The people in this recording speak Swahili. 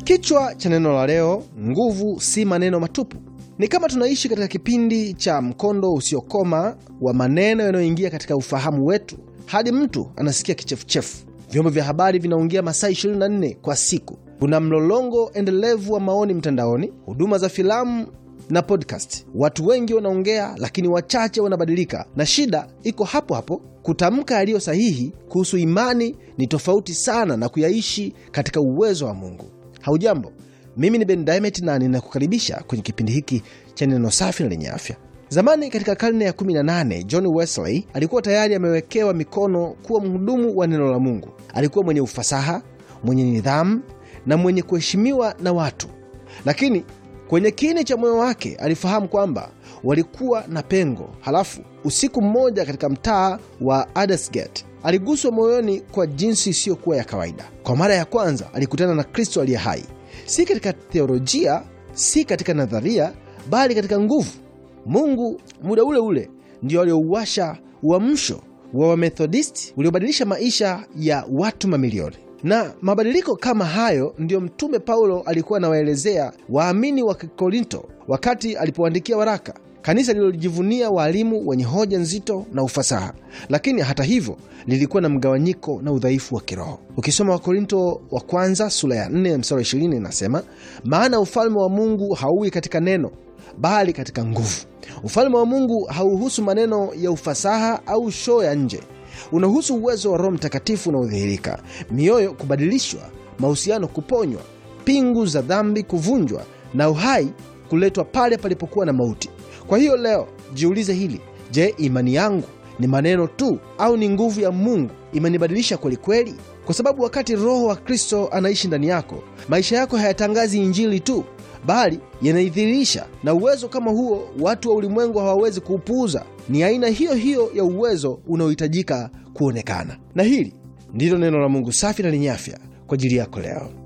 Kichwa cha neno la leo, nguvu si maneno matupu. Ni kama tunaishi katika kipindi cha mkondo usiokoma wa maneno yanayoingia katika ufahamu wetu hadi mtu anasikia kichefuchefu. Vyombo vya habari vinaongea masaa 24 kwa siku. Kuna mlolongo endelevu wa maoni mtandaoni, huduma za filamu na podcast. Watu wengi wanaongea, lakini wachache wanabadilika, na shida iko hapo hapo. Kutamka yaliyo sahihi kuhusu imani ni tofauti sana na kuyaishi katika uwezo wa Mungu. Haujambo, mimi ni Ben Diamond na ninakukaribisha kwenye kipindi hiki cha neno safi na lenye afya. Zamani katika karne ya 18 John Wesley alikuwa tayari amewekewa mikono kuwa mhudumu wa neno la Mungu. Alikuwa mwenye ufasaha, mwenye nidhamu na mwenye kuheshimiwa na watu, lakini kwenye kini cha moyo wake alifahamu kwamba walikuwa na pengo. Halafu usiku mmoja katika mtaa wa Aldersgate aliguswa moyoni kwa jinsi isiyokuwa ya kawaida. Kwa mara ya kwanza alikutana na Kristo aliye hai, si katika theolojia, si katika nadharia, bali katika nguvu. Mungu muda ule ule ndio aliouwasha uamsho wa Wamethodisti uliobadilisha maisha ya watu mamilioni. Na mabadiliko kama hayo ndiyo Mtume Paulo alikuwa anawaelezea waamini wa Korinto wakati alipoandikia waraka, kanisa lililojivunia waalimu wenye hoja nzito na ufasaha, lakini hata hivyo lilikuwa na mgawanyiko na udhaifu wa kiroho. Ukisoma Wakorinto wa kwanza sura ya 4 mstari 20 inasema, maana ufalme wa Mungu hauwi katika neno bali katika nguvu. Ufalme wa Mungu hauhusu maneno ya ufasaha au shoo ya nje unahusu uwezo wa Roho Mtakatifu unaodhihirika, mioyo kubadilishwa, mahusiano kuponywa, pingu za dhambi kuvunjwa, na uhai kuletwa pale palipokuwa na mauti. Kwa hiyo leo jiulize hili: je, imani yangu ni maneno tu au ni nguvu ya Mungu imenibadilisha kwelikweli? Kwa sababu wakati Roho wa Kristo anaishi ndani yako, maisha yako hayatangazi Injili tu bali yanaidhihirisha. Na uwezo kama huo watu wa ulimwengu hawawezi kuupuuza. Ni aina hiyo hiyo ya uwezo unaohitajika kuonekana. Na hili ndilo neno la Mungu safi na lenye afya kwa ajili yako leo.